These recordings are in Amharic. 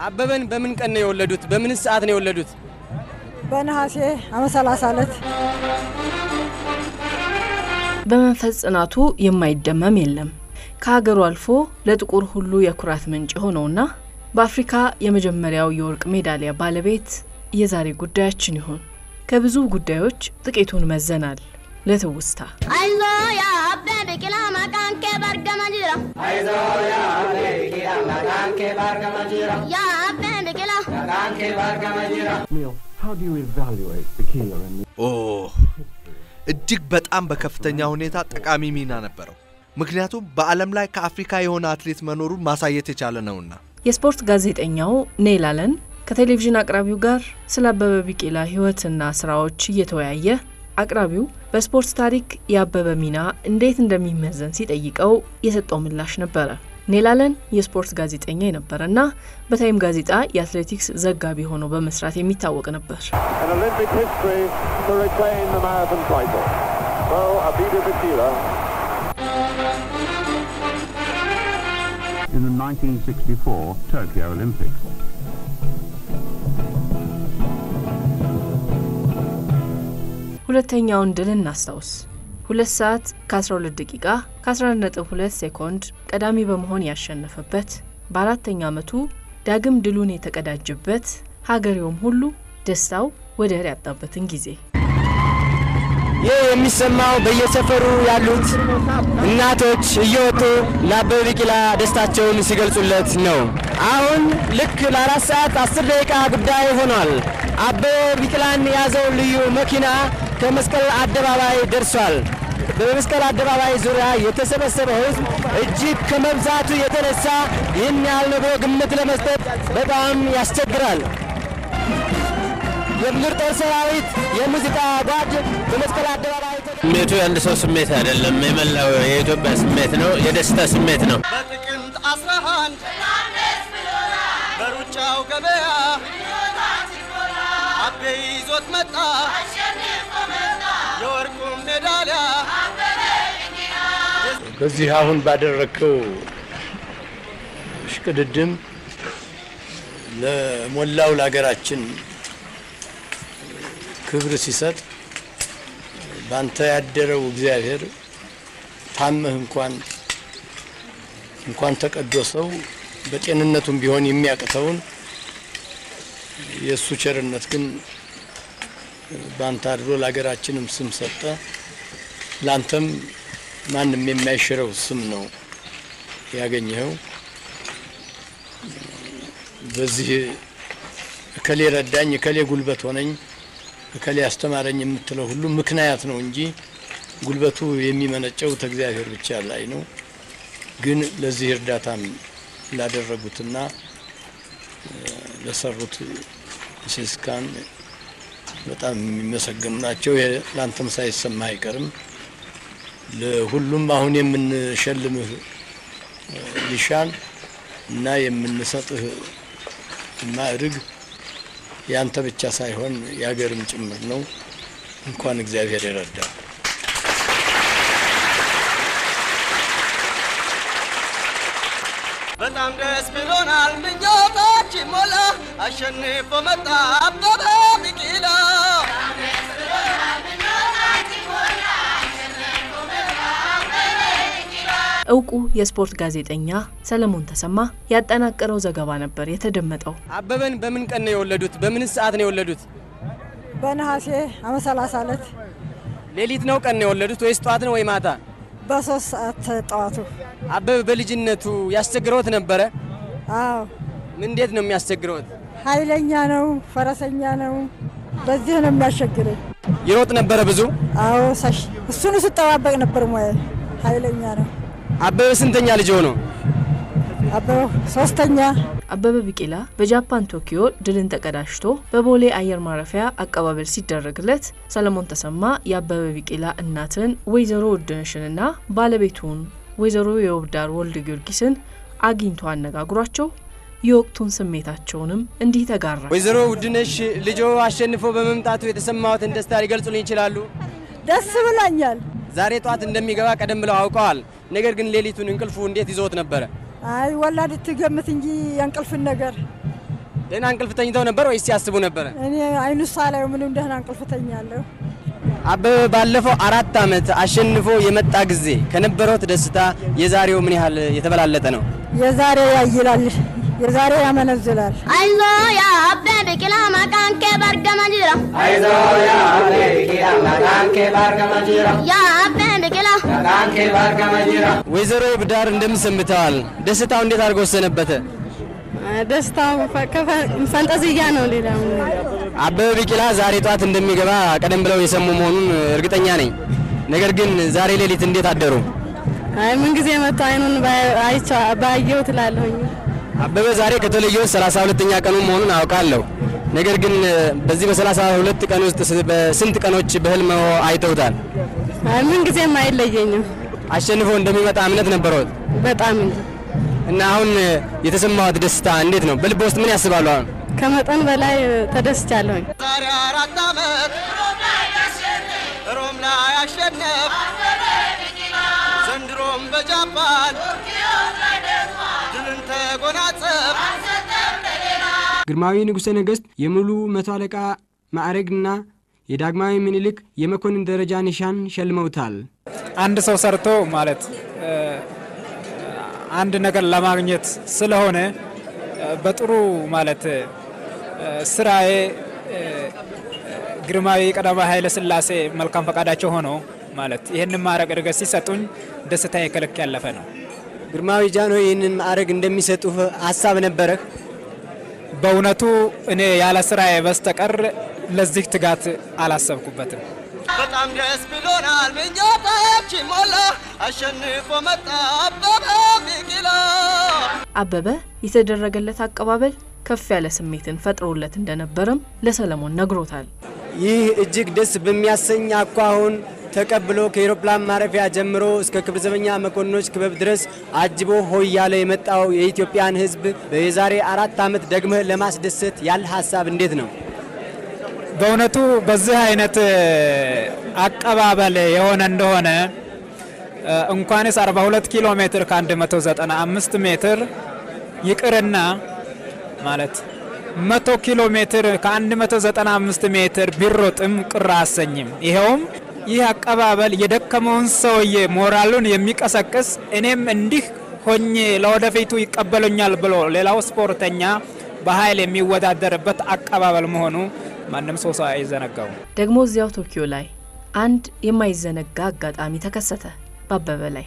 አበበን በምን ቀን ነው የወለዱት? በምንስ ሰዓት ነው የወለዱት? በነሐሴ ዓመት ሰላሳ ዕለት በመንፈስ ጽናቱ የማይደመም የለም። ከሀገሩ አልፎ ለጥቁር ሁሉ የኩራት ምንጭ የሆነውና በአፍሪካ የመጀመሪያው የወርቅ ሜዳሊያ ባለቤት የዛሬ ጉዳያችን ይሁን። ከብዙ ጉዳዮች ጥቂቱን መዘናል ለትውስታ። አይዞ ያ አቤ ቢቂላ መቃን ከ በርገመ ጅራ ያ አቤ ቢቂላ Neil, how do you evaluate Bikila and ኦ እጅግ በጣም በከፍተኛ ሁኔታ ጠቃሚ ሚና ነበረው። ምክንያቱም በዓለም ላይ ከአፍሪካ የሆነ አትሌት መኖሩን ማሳየት የቻለ ነውና። የስፖርት ጋዜጠኛው ኔል አለን ከቴሌቪዥን አቅራቢው ጋር ስለ አበበ ቢቂላ ሕይወትና ስራዎች እየተወያየ አቅራቢው በስፖርት ታሪክ የአበበ ሚና እንዴት እንደሚመዘን ሲጠይቀው የሰጠው ምላሽ ነበረ። ኔል አለን የስፖርት ጋዜጠኛ የነበረና በታይም ጋዜጣ የአትሌቲክስ ዘጋቢ ሆኖ በመስራት የሚታወቅ ነበር። an Olympic history to retain the marathon title? So, Abida Bikila. in the 1964 Tokyo Olympics. ሁለተኛውን ድል እናስታውስ። ሁለት ሰዓት ከ12 ደቂቃ ከ11.2 ሴኮንድ ቀዳሚ በመሆን ያሸነፈበት በአራተኛ ዓመቱ ዳግም ድሉን የተቀዳጀበት ሀገሬውም ሁሉ ደስታው ወደር ያጣበትን ጊዜ ይህ የሚሰማው በየሰፈሩ ያሉት እናቶች እየወጡ ለአበበ ቢቂላ ደስታቸውን ሲገልጹለት ነው። አሁን ልክ ለአራት ሰዓት አስር ደቂቃ ጉዳይ ሆኗል። አበበ ቢቂላን የያዘው ልዩ መኪና ከመስቀል አደባባይ ደርሷል። በመስቀል አደባባይ ዙሪያ የተሰበሰበው ሕዝብ እጅግ ከመብዛቱ የተነሳ ይህን ያህል ነው ብሎ ግምት ለመስጠት በጣም ያስቸግራል። የምድር ጦር ሰራዊት የሙዚቃ ጓድ በመስቀል አደባባይ ስሜቱ የአንድ ሰው ስሜት አይደለም፣ የመላው የኢትዮጵያ ስሜት ነው። የደስታ ስሜት ነው። በጥቅምት አስራ አንድ በሩጫው ገበያ አቤ ይዞት መጣ የወርቁን ሜዳሊያ በዚህ አሁን ባደረግከው ሽቅድድም ለሞላው ለሀገራችን ክብር ሲሰጥ ባንተ ያደረው እግዚአብሔር ታመህ እንኳን እንኳን ተቀዶ ሰው በጤንነቱም ቢሆን የሚያቅተውን የእሱ ቸርነት ግን ባንተ አድሮ ለሀገራችንም ስም ሰጠ። ላንተም ማንም የማይሽረው ስም ነው ያገኘኸው። በዚህ እከሌ ረዳኝ፣ እከሌ ጉልበት ሆነኝ፣ እከሌ አስተማረኝ የምትለው ሁሉ ምክንያት ነው እንጂ ጉልበቱ የሚመነጨው ከእግዚአብሔር ብቻ ላይ ነው። ግን ለዚህ እርዳታም ላደረጉትና ለሰሩት ሲስካን በጣም የሚመሰገኑ ናቸው። ይሄ ለአንተም ሳይሰማ አይቀርም። ለሁሉም አሁን የምንሸልምህ ሊሻን እና የምንሰጥህ ማዕርግ ያንተ ብቻ ሳይሆን የሀገርም ጭምር ነው። እንኳን እግዚአብሔር ይረዳል። በጣም ደስ ብሎናል፣ ምኞታችን ሞላ፣ አሸንፎ መጣ አበበ ቢቂላ። እውቁ የስፖርት ጋዜጠኛ ሰለሞን ተሰማ ያጠናቀረው ዘገባ ነበር የተደመጠው። አበበን በምን ቀን ነው የወለዱት? በምንስ ሰዓት ነው የወለዱት? በነሐሴ ዓመት ሰላሳ ዕለት ሌሊት ነው ቀን ነው የወለዱት ወይስ ጠዋት ነው ወይ ማታ? በሶስት ሰዓት ጠዋቱ። አበበ በልጅነቱ ያስቸግረውት ነበረ? አዎ እንዴት ነው የሚያስቸግረውት? ኃይለኛ ነው፣ ፈረሰኛ ነው። በዚህ ነው የሚያስቸግረኝ። ይሮጥ ነበረ ብዙ? አዎ ሳሽ እሱን ስጠባበቅ ነበር። ሙያ ኃይለኛ ነው። አበበ ስንተኛ ልጅ ሆኖ? አበበ ሶስተኛ። አበበ ቢቂላ በጃፓን ቶኪዮ ድልን ተቀዳጅቶ በቦሌ አየር ማረፊያ አቀባበል ሲደረግለት ሰለሞን ተሰማ የአበበ ቢቂላ እናትን ወይዘሮ ውድነሽንና ባለቤቱን ወይዘሮ የውብዳር ወልደ ጊዮርጊስን አግኝቶ አነጋግሯቸው የወቅቱን ስሜታቸውንም እንዲህ ተጋራ። ወይዘሮ ውድነሽ ልጆ አሸንፎ በመምጣቱ የተሰማዎትን ደስታ ሊገልጹልኝ ይችላሉ? ደስ ብሎኛል። ዛሬ ጠዋት እንደሚገባ ቀደም ብለው አውቀዋል። ነገር ግን ሌሊቱን እንቅልፉ እንዴት ይዞት ነበረ? አይ ወላድ ትገምት እንጂ የእንቅልፍን ነገር ደህና እንቅልፍ ተኝተው ነበር ወይስ ሲያስቡ ነበረ? እኔ አይኑ ሳላየው ምንም ደህና እንቅልፍ ተኛለሁ። አበበ ባለፈው አራት ዓመት አሸንፎ የመጣ ጊዜ ከነበረው ደስታ የዛሬው ምን ያህል የተበላለጠ ነው? የዛሬ ያይላል፣ የዛሬ ያመነዝላል። አይዞ ያ አቤ ቢቂላ መቃን ከ በርገመ ጅራ አይዞ ያ አቤ ቢቂላ መቃን ከ በርገመ ጅራ ያ አቤ ቢቂላ መቃን ከ በርገመ ጅራ። ወይዘሮ ብዳር እንደምሰምተዋል ደስታው እንዴት አድርጎ ወሰነበተ? ደስታው ፈንጠዝያ ነው። ሌላ አበበ ቢቂላ ዛሬ ጠዋት እንደሚገባ ቀደም ብለው የሰሙ መሆኑን እርግጠኛ ነኝ። ነገር ግን ዛሬ ሌሊት እንዴት አደሩ? አይ ምን ጊዜ መጥቶ አይኑን አይቻ ባየው ትላለሁኝ። አበበ ዛሬ ከተለየው 32ኛ ቀኑ መሆኑን አውቃለሁ። ነገር ግን በዚህ በ32 ቀን ውስጥ በስንት ቀኖች በህልም አይተውታል? አይ ምን ጊዜም አይለየኝም። አሸንፎ እንደሚመጣ እምነት ነበረዎት? በጣም እንጂ እና አሁን የተሰማዎት ደስታ እንዴት ነው? በልብ ውስጥ ምን ያስባሉ? አሁን ከመጠን በላይ ተደስቻለሁኝ። ዛሬ አራት ዓመት ሮም ላይ አሸነፍ ዘንድሮም በጃፓን ድልን ተጎናጸፍ ግርማዊ ንጉሠ ነገሥት የሙሉ መቶ አለቃ ማዕረግና የዳግማዊ ምኒልክ የመኮንን ደረጃ ኒሻን ሸልመውታል። አንድ ሰው ሰርቶ ማለት አንድ ነገር ለማግኘት ስለሆነ በጥሩ ማለት ስራዬ ግርማዊ ቀዳማዊ ኃይለ ሥላሴ መልካም ፈቃዳቸው ሆኖ ማለት ይህንን ማዕረግ እድገት ሲሰጡኝ ደስታ የከልክ ያለፈ ነው። ግርማዊ ጃንሆይ ይህንን ማዕረግ እንደሚሰጡ ሀሳብ ነበረህ? በእውነቱ እኔ ያለ ስራዬ በስተቀር ለዚህ ትጋት አላሰብኩበትም። በጣም ደስ ብሎናል፣ ምኞታችን ሞላ፣ አሸንፎ መጣ አበበ ቢቂላ። አበበ የተደረገለት አቀባበል ከፍ ያለ ስሜትን ፈጥሮለት እንደነበረም ለሰለሞን ነግሮታል። ይህ እጅግ ደስ በሚያሰኝ አኳኋን ተቀብሎ ከአውሮፕላን ማረፊያ ጀምሮ እስከ ክብር ዘበኛ መኮንኖች ክበብ ድረስ አጅቦ ሆይ ያለ የመጣው የኢትዮጵያን ሕዝብ የዛሬ አራት ዓመት ደግመህ ለማስደሰት ያለ ሀሳብ እንዴት ነው? በእውነቱ በዚህ አይነት አቀባበል የሆነ እንደሆነ እንኳንስ 42 ኪሎ ሜትር ከ195 ሜትር ይቅርና ማለት መቶ ኪሎ ሜትር ከ195 ሜትር ቢሮጥም ቅር አሰኝም። ይኸውም ይህ አቀባበል የደከመውን ሰውዬ ሞራሉን የሚቀሰቅስ እኔም እንዲህ ሆኜ ለወደፊቱ ይቀበሉኛል ብሎ ሌላው ስፖርተኛ በኃይል የሚወዳደርበት አቀባበል መሆኑ ማንም ሰው ሰው አይዘነጋው። ደግሞ እዚያው ቶኪዮ ላይ አንድ የማይዘነጋ አጋጣሚ ተከሰተ በአበበ ላይ።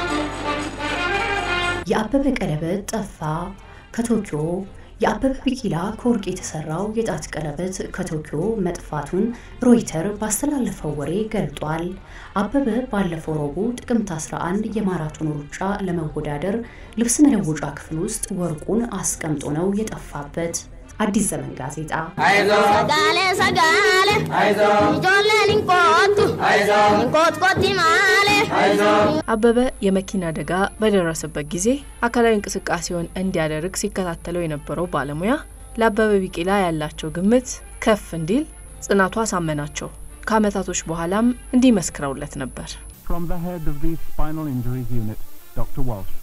የአበበ ቀለበት ጠፋ ከቶኪዮ የአበበ ቢቂላ ከወርቅ የተሰራው የጣት ቀለበት ከቶኪዮ መጥፋቱን ሮይተር ባስተላለፈው ወሬ ገልጧል። አበበ ባለፈው ረቡዕ ጥቅምት 11 የማራቶን ሩጫ ለመወዳደር ልብስ መለወጫ ክፍል ውስጥ ወርቁን አስቀምጦ ነው የጠፋበት። አዲስ ዘመን ጋዜጣ ሰጋሌ ሰጋሌ ijoolleen hin koottu hin kootkotti maale አበበ የመኪና አደጋ በደረሰበት ጊዜ አካላዊ እንቅስቃሴውን እንዲያደርግ ሲከታተለው የነበረው ባለሙያ ለአበበ ቢቂላ ያላቸው ግምት ከፍ እንዲል ጽናቱ አሳመናቸው። ከዓመታቶች በኋላም እንዲህ መስክረውለት ነበር። From the head of the Spinal Injuries Unit, Dr. Walsh.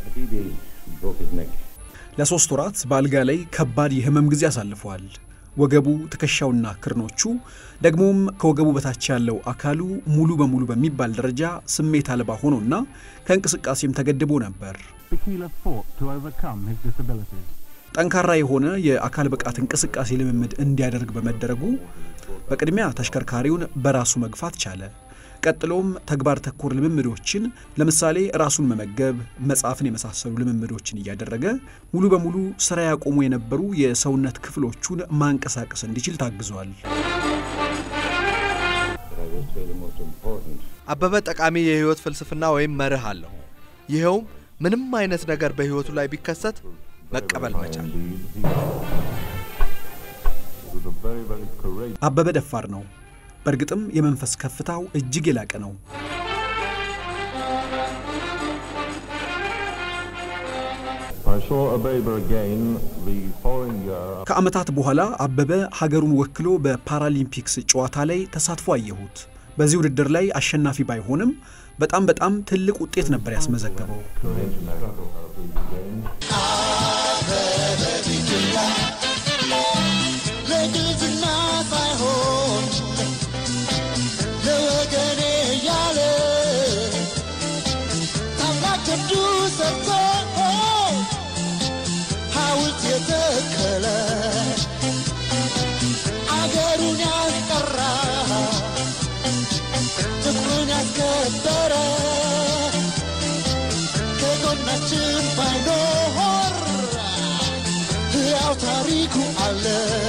ለሶስት ወራት በአልጋ ላይ ከባድ የህመም ጊዜ አሳልፈዋል። ወገቡ፣ ትከሻውና ክርኖቹ ደግሞም ከወገቡ በታች ያለው አካሉ ሙሉ በሙሉ በሚባል ደረጃ ስሜት አልባ ሆኖና ከእንቅስቃሴም ተገድቦ ነበር። Bikila fought to overcome his disabilities. ጠንካራ የሆነ የአካል ብቃት እንቅስቃሴ ልምምድ እንዲያደርግ በመደረጉ በቅድሚያ ተሽከርካሪውን በራሱ መግፋት ቻለ። ቀጥሎም ተግባር ተኮር ልምምዶችን ለምሳሌ ራሱን መመገብ፣ መጻፍን የመሳሰሉ ልምምዶችን እያደረገ ሙሉ በሙሉ ስራ ያቆሙ የነበሩ የሰውነት ክፍሎቹን ማንቀሳቀስ እንዲችል ታግዟል። አበበ ጠቃሚ የህይወት ፍልስፍና ወይም መርህ አለው። ይኸውም ምንም አይነት ነገር በህይወቱ ላይ ቢከሰት መቀበል መቻል። አበበ ደፋር ነው። በእርግጥም የመንፈስ ከፍታው እጅግ የላቀ ነው። I saw Abeba again the following year. ከዓመታት በኋላ አበበ ሀገሩን ወክሎ በፓራሊምፒክስ ጨዋታ ላይ ተሳትፎ አየሁት። በዚህ ውድድር ላይ አሸናፊ ባይሆንም በጣም በጣም ትልቅ ውጤት ነበር ያስመዘገበው። ለዝና ሳይሆን ለወገኔ ያለ ታላቅ ጀብዱ ሰርቶ ሐውልት የተከለ አገሩን ያስጠራ ፍቅሩን ያስከበረ ከጎናችን ባይኖር ሕያው ታሪኩ አለ።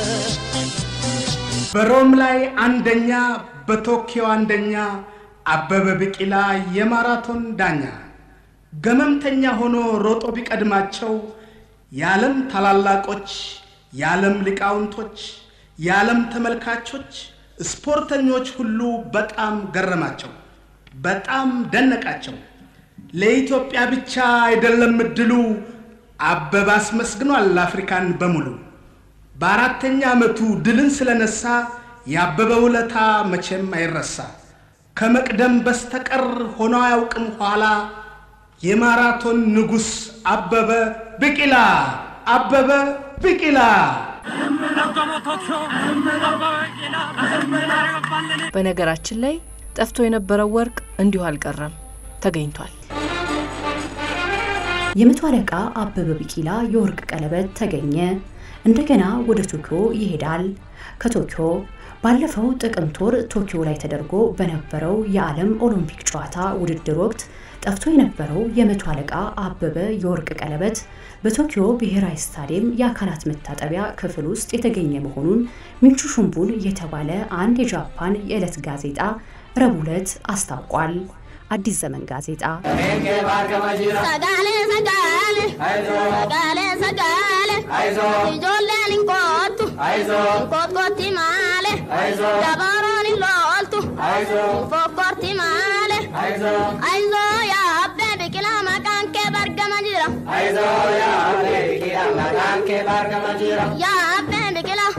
በሮም ላይ አንደኛ፣ በቶኪዮ አንደኛ፣ አበበ ቢቂላ የማራቶን ዳኛ ገመምተኛ ሆኖ ሮጦ ቢቀድማቸው የዓለም ታላላቆች፣ የዓለም ሊቃውንቶች፣ የዓለም ተመልካቾች፣ ስፖርተኞች ሁሉ በጣም ገረማቸው፣ በጣም ደነቃቸው። ለኢትዮጵያ ብቻ አይደለም እድሉ አበበ አስመስግኗል አፍሪካን በሙሉ። በአራተኛ ዓመቱ ድልን ስለነሳ የአበበ ውለታ መቼም አይረሳ። ከመቅደም በስተቀር ሆኖ አያውቅም ኋላ የማራቶን ንጉሥ አበበ ቢቂላ አበበ ቢቂላ። በነገራችን ላይ ጠፍቶ የነበረው ወርቅ እንዲሁ አልቀረም፣ ተገኝቷል። የመቶ አለቃ አበበ ቢቂላ የወርቅ ቀለበት ተገኘ። እንደገና ወደ ቶኪዮ ይሄዳል። ከቶኪዮ ባለፈው ጥቅምት ወር ቶኪዮ ላይ ተደርጎ በነበረው የዓለም ኦሎምፒክ ጨዋታ ውድድር ወቅት ጠፍቶ የነበረው የመቶ አለቃ አበበ የወርቅ ቀለበት በቶኪዮ ብሔራዊ ስታዲየም የአካላት መታጠቢያ ክፍል ውስጥ የተገኘ መሆኑን ሚንቹ ሹምቡን የተባለ አንድ የጃፓን የዕለት ጋዜጣ ረቡዕ ዕለት አስታውቋል። አዲስ ዘመን ጋዜጣ Sagale sagale sagale sagale ijoolleen hin koottu kootkotti maale dabaroon hin looltu fokkorti maale aizoo yaa abbee biqilaa maqaan kee bargama jira yaa abbee biqilaa aizoo yaa abbee biqilaa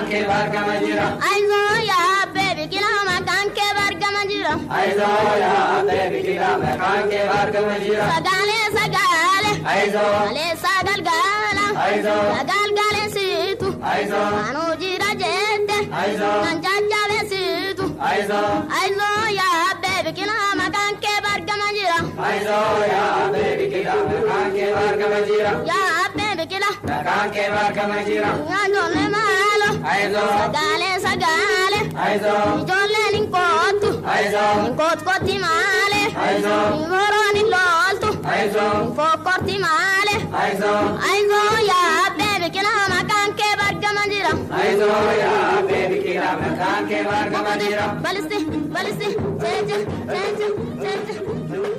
maqaan kee bargama jira sagale sagale aleessaa galgala galgalesiitu anuu jira jette kan jajjabeesiitu aizoo yaa abbee biqilaa maqaan kee bargama jira yaa abbee biqilaa nyaanjolle maalo sagale sagale ijoolleen hin koottu hin kootkotti maale hin horoon hin looltu hin fokkorti maale aizoo yaa abbee biqilaa maqaan kee bargama jira baliste baliste jeeje jeeje jeeje